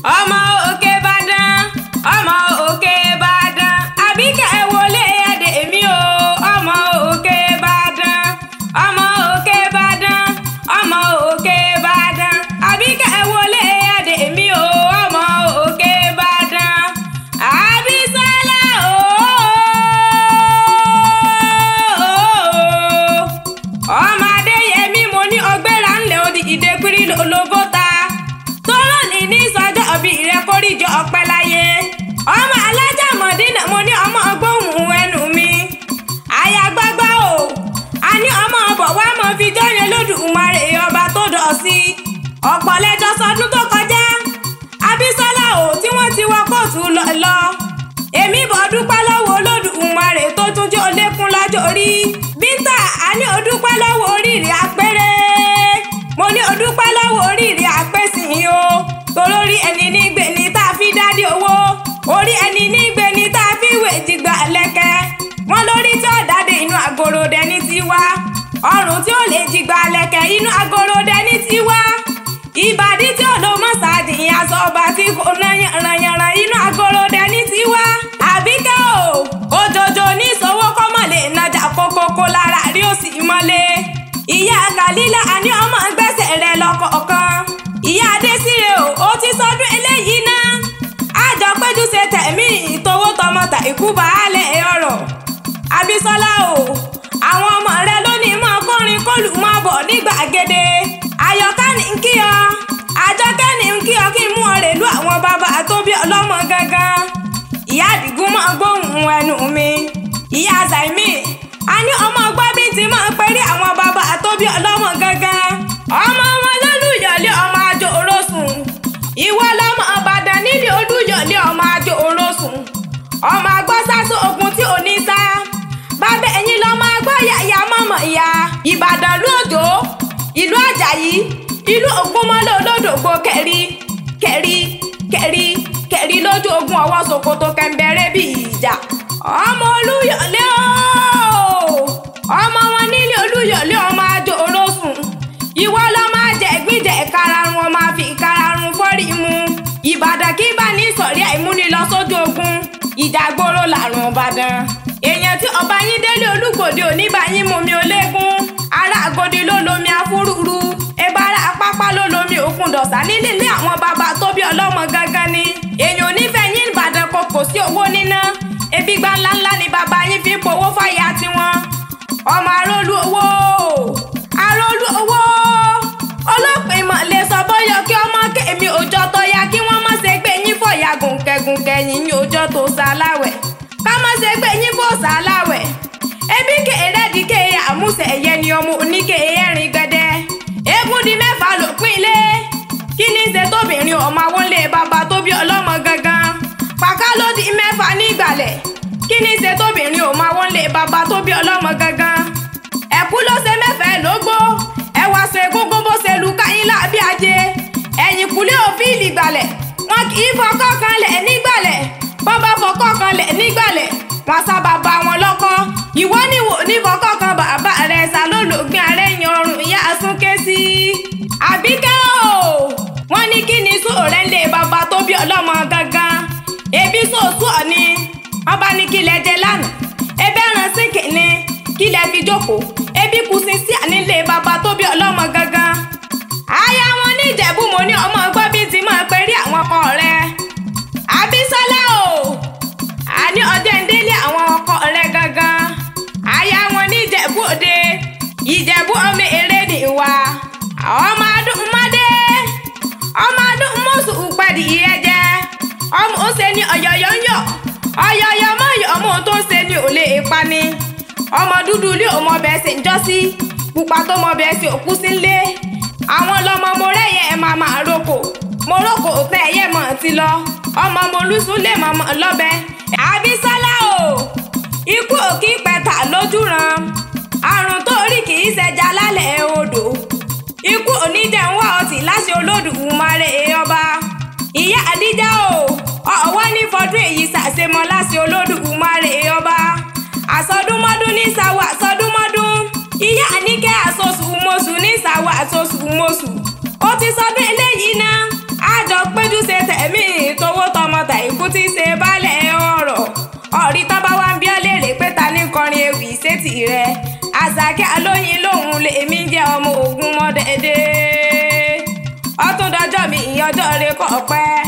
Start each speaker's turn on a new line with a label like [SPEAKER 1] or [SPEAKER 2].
[SPEAKER 1] ọmọ òkè ìbàdàn ọmọ òkè ìbàdàn àbíkẹ́ wọlé ẹ̀dẹ̀ mi o ọmọ òkè ìbàdàn ọmọ òkè ìbàdàn ọmọ òkè ìbàdàn àbíkẹ́ wọlé ẹ̀dẹ̀ mi o ọmọ òkè ìbàdàn àbísálà o ọmọ adéyẹmí mo ní ọgbẹ́ra ńlẹ̀ odi ìdẹ́kùrí lólobó ta tọ́rọ̀ ní ní sọjọ́ ọbí rẹ kórìjọ ọpẹ́ láyé ọmọ alájà mọ̀dínà mo ní ọmọ ọgbóhùn ẹnu mi àyàgbágbá o a ní ọmọ ọbọ̀ wá mọ̀ fi jọ́yẹn lódùmarè ọba tó dọ̀ sí ọ̀pọ̀ lẹ́jọ́ sọdún tó kọjá abísọ́lá o tí wọ́n ti wọ kóòtù lọ lọ èmi bọ̀ dúpẹ́ lọ́wọ́ olódùmarè tó tún jẹ́ olékún lọ́jọ́ orí bíntà a ní o dúpẹ́ lọ́wọ́ oríire apẹ́rẹ́ mo ní o dúpẹ́ lọ́wọ́ oríire apẹ́sìn o torórí ẹni nígbè ní tá a fi dádì owó orí ẹni nígbè ní tá a fi wé jìgbà lẹ́kẹ́ wọ́n lórí tí ó dáde inú agorodẹ ní tiwa ọrùn tí ó lè jìgbà lẹ́kẹ́ inú agorodẹ ní tiwa ìbàdí tí ò ló mọ́sáàdì aṣọ ọba tí kò ranyanran inú agorodẹ ní tiwa àbíkẹ́ o òjòjò ní ìṣòwò kọ́mọ̀lé nájà kókókó lára rí òsì mọ́lé ìyá kàlílà àní ọmọ gbẹ́sẹ̀ rẹ̀ lọ́kọ̀ọ̀kan ìyá adésírè o ó ti sọdún eléyìí náà àjọ péjú ṣe tẹ̀mí ìtòwó tọmọtà ikú baálé ọ̀rọ̀ àbísọ́lá o àwọn ọmọ rẹ lónìí mọ́ kọrin kọlù mọ́ bọ̀ ní gbàgede ayọ̀ká ní ń kí ọ àjọkẹ́ ní ń kí ọ kí n mú ọ rèlú àwọn bàbá tó bí ọlọ́mọ gangan ìyá àdìgún mọ́ gbóhùn ẹnu mi ìyá zaimi a ní ọmọ ọgbọ́n bí ti máa pẹ́rí àwọn bàbá tó bí ọlọ́mọ gangan ọmọ wọn lólùyọ̀lé ọmọ àjò orosùn ìwọ lọmọ ọbàdàn nílé olúyọ̀lé ọmọ àjò orosùn ọmọ agbọ́sásó ogun tí ò ní sá bàbá ẹ̀yìn lọ́mọ agbọ́ yàyà mọ̀mọ́ ìyá ìbàdàn lóòjó ìlú àjàyí ìlú ògúnmọ́lẹ̀ olódògbò kẹrí kẹrí kẹrí kẹrí lójú ogun ọwọ́ ṣòkòtò kẹ̀mbẹ̀rẹ̀ bí ìjà ọmọ olúyọ̀lé ooo ọmọ wọn nílé olúyọ̀lé ọmọ àjò olóṣùn ìwọ lọmọ àjẹ gbìjẹ kararun ọmọ àfi kararun fọ́rí mu ìbàdàn kí bá ní sọ̀rí àìmúni lọ sójú ogun ìjàgbóró làrùn ìbàdàn èèyàn tí ọba yín délé olúgbòde òní bá yín mú mi ológun ará àgòdì ló lomi afúrúru ebára apápá ló lomi òkun dọ̀sà nílé ilé àwọn bàbá tó bí ọlọ́mọ gangan ni èèyàn onífẹ̀ẹ́ yín ìbàdàn kò kò sí owó níná ebi gbá ńláńlá ni bàbá yín fi ń powó fàyà tiwọn ọmọ arólú owó arólú owó ọlọ́pàá ìmọ̀ lè sọ bọ́yọ̀ kí ọmọ kèmí òjọ́ tó yá kí wọ́n má ṣe gbé yín fọ̀yà gùnkẹ̀gùnkẹ̀ yín ní òjọ́ tó ṣàláwẹ̀ ká má ṣe gbé yín fò ṣàláwẹ̀ ebi kèrè di kéye àmúṣe ẹ̀yẹ ni ọmọ oníkéye ẹ̀rin gbẹdẹ eégún di mẹ́fà lópin ilé kí ní ṣe tóbìnrin ọmọ awọ́lé bàbá tó bí ọlọ́mọ gangan pàká ló di mẹ́fà ní ìgbàlẹ̀ kí ní ṣe tóbìnrin ọmọ awọ́lé bàbá tó bí ọlọ́mọ gangan ẹ̀kú ló ṣe mẹ́fẹ̀ẹ́ lógbó ẹwà ṣe gbogbo bó ṣe lu káyín láàbí ajé ẹ̀yìn kùlé òfìlì gbàlẹ̀ wọn kì í fọkọ́ kan lẹ̀ nígbàlẹ̀ bọ́ bá fọkọ́ kan lẹ̀ nígbàlẹ̀ wọn sábà bá wọn lọ́kọ́ ìwọ níwò ní fọkọ́ kan bàbá rẹ̀ sá lólògbé arẹ́yìn ọrùn ìyá súnké sí i àbíkẹ́ o wọ́n ní kí ni sóòrẹ́ ń lé bàbá tó bí ọlọ́mọ gangan ebi sòsù ọ̀ni wọ́n bá ní kí lẹ jẹ lánàá ebi ẹran sí kìíní kí lẹ fi jókòó ebi kù sí sí ànílé bàbá tó bí ọlọ́mọ gangan aya wọn ní ìjẹ̀bú mo ní ọmọ ọgbọ́n bíi ti máa pẹ́ rí àwọn ọkọ rẹ̀ àbísọ́lá o àní ọjọ́ ìdílé àwọn ọkọ rẹ̀ gangan aya wọn ní ìjẹ̀bú òde ìjẹ̀bú ọmọ eré nìwà ọmọ adúmọdé ọmọ adúmọsù pàdé ìyẹjẹ ọmọ ó ṣe ní ọyọyọ ń yọ ọyọyọ mọ yọ ọmọ tó ṣe ní òlé ìpani ọmọ dúdú ilé ọmọ bẹ́ẹ̀ ṣe ń jọ sí pupa tó mọ bẹ́ẹ̀ ṣe òkú sí ńlé àwọn lọmọ mo rẹyẹ ẹ máa máa roko mo roko òpẹ ẹyẹ mọ ti lọ ọmọ mo lùsùn lè mọ mọ lọbẹ àbísọ́lá o ikú òkì pẹ̀tà lójúran àrùn tó rí kì í ṣẹja lálẹ́ odò ikú oníjẹ̀ ń wá ọtí láṣẹ Olódùmarè ọba ìyá àdíjà o ọ̀wọ́ ní fọdún èyí ṣàṣemọ láṣẹ Olódùmarè ọba àsọdúnmọ́dún ní sáwọ́ àsọdúnmọ́dún ìyá àníkẹ́ àsosù mọ́sù ní sáwọ́ àsosù mọ́sù ó ti sọdún eléyìí náà àjọ péjú ṣe tẹ̀ ẹ̀mí tówó tọmọ tàìkú tí ṣe bálẹ̀ ọ̀rọ̀ ọ̀rí tọ́ bá wá ń bí ọ́ léèrè pé ta ní kọrin ewì sétí rẹ̀ àṣàkẹ́ alóyin lòun lèmi jẹ́ ọmọ ogun mọ́dẹ́dẹ́ ọtún dọjọ́ mi ìyọjọ́ rẹ kọ̀ pẹ́